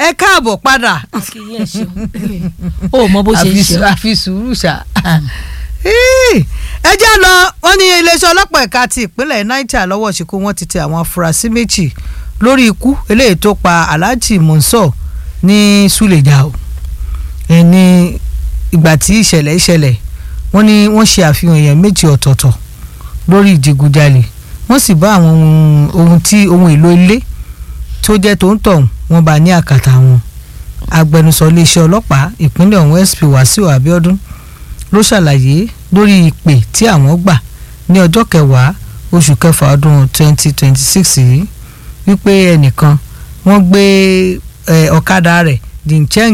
ẹ káàbọ̀ padà kì í ẹ ṣeun o mọ bó ṣe ń àfi ṣe sù- àfi sùúrù ṣá. Ih, ẹ já lọ wọ́n ní iléeṣẹ́ ọlọ́pàá ẹ̀ka ti ìpínlẹ̀ Niger lọ́wọ́ ṣìkú wọ́n ti tẹ àwọn afurasí méjì lórí ikú eléyìí tó pa Alhaji Monsor ní Suleja o ẹni ìgbà tí ìṣẹ̀lẹ̀ ìṣẹ̀lẹ̀ wọ́n ní wọ́n ṣe àfihàn èèyàn méjì ọ̀tọ̀ọ̀tọ̀ lórí ìdigunjalè wọ́n sì bá àwọn ohun- ohun tí ohun èlò ilé tó jẹ́ tó ń tọ̀hún wọ́n bá ní àkàtà wọn agbẹnusọ iléeṣẹ́ ọlọ́pàá ìpínlẹ̀ ọ̀hún SP Wàsíù Abíọ́dún ló ṣàlàyé lórí ìpè tí àwọn gbà ní ọjọ́ kẹwàá oṣù kẹfà ọdún 2026 yìí wípé ẹnìkan wọ́n gbé eh, ọ̀kadà rẹ̀ Jincheng